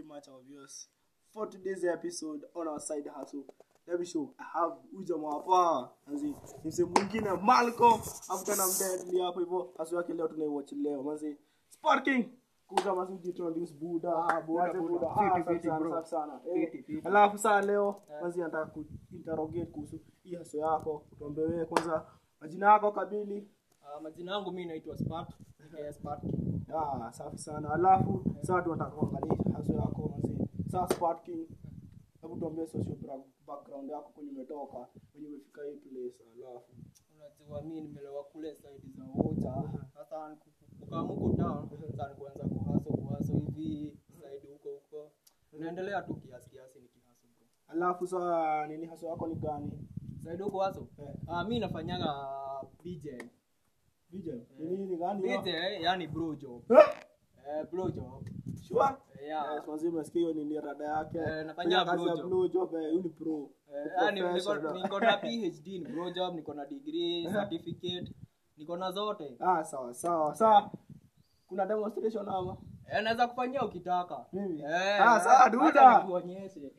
much our viewers for today's episode on our side hustle. Let me show I have ujamaa hapa manzi ni sehemu mwingine Malcolm afu tena mdadli hapo hivyo hustle yake leo tunaiwatch leo manzi Sport King kuza manzi ujiintroduce Buda Ah, Buda, Wache Buda. Ah, Fiti, safi fiti, sana, bro. safi sana Eh, Fiti, fiti. alafu saa leo manzi nataka kuinterrogate kuhusu hii hustle yako tuambie wewe kwanza majina yako kabili Uh, majina yangu mi naitwa Spark, aka Spark. Ah, safi sana. Alafu sasa tunataka kuangalia haso yako manzi. Sasa Sport King. Hebu tuambie social bra- background yako kwenye umetoka, kwenye umefika hii place. Alafu Unajua mi nimelewa kule side za Ocha. Sasa kukamuko town, sasa nikuanza kuhaso kuhaso hivi side huko huko. Naendelea tu kiasi kiasi nikihaso bro. alafu sasa nini haso yako ni gani? Side huko haso. Eh. Ah, mi nafanyaga BJ. DJ. Ni nini ni gani? BJ yani bro job. Eh? Eh, bro job. Sure. Yeah. Yes, manzi umesikia hiyo nini rada yake. Eh, nafanya Fanya kazi ya blowjob. blowjob, eh, huyu ni pro. Eh, Ni yani niko professional. niko na PhD ni bro job, niko na degree, certificate, niko na zote. Ah, sawa sawa. Sawa. Kuna demonstration ama? Eh, naweza kufanyia ukitaka. Mimi? Eh, Ah, sawa, hata duda. nikuonyeshe.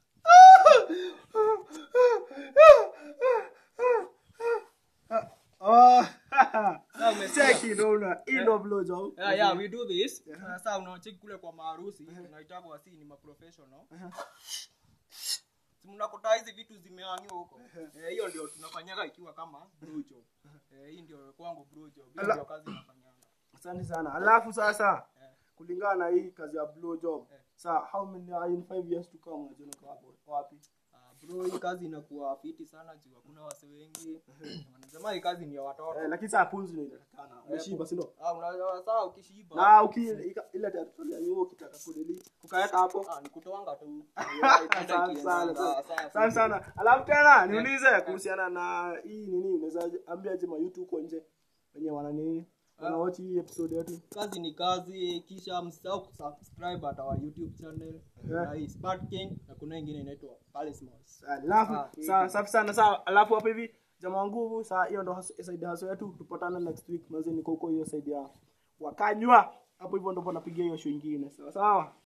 Oh. Sawa, umesikia? Check it ona. Ino blowjob. Yeah, yeah, we do this. Sasa unaocheki kule kwa maharusi, tunaitaka wasi ni maprofessional. Si mnakuta hizi vitu zimehangiwa huko. Eh, hiyo ndio tunafanyaga ikiwa kama bro job. Eh, hii ndio kwangu bro job. Hiyo Ala- ndio kazi nafanyanga. Asante sana. Alafu sasa Eh. kulingana na hii kazi ya blow job. Eh. Sasa how many are in 5 years to come unajiona uko hapo wapi? Ah, bro, hii kazi inakuwa fiti sana juu hakuna wase wengi. Wanasema hii kazi ni ya watoto. Eh, lakini sasa punzi ndio inatakana. Umeshiba si ndio? Ah, unajua saa ukishiba. Na uki ika- ile territory ya yuo ukitaka kudeli ukaweka hapo. Ah, ni kutoanga tu. Asante sana. Asante sana. Alafu tena niulize kuhusiana na hii nini unaweza ambia je ma YouTube huko nje wenye wana nini? Wana watch hii episode yetu. kazi ni kazi kisha msisahau kusubscribe at our youtube channel Yeah. na hii Spark King na kuna ingine inaitwa Palace Malls alafu Ah, sawa safi sana sawa alafu hapo hivi jamaa nguvu saa hiyo ndo hus- side hustle yetu tupatane next week manzi niko huko hiyo side ya wakanywa hapo hivyo ndo napigia hiyo show ingine sawa sawa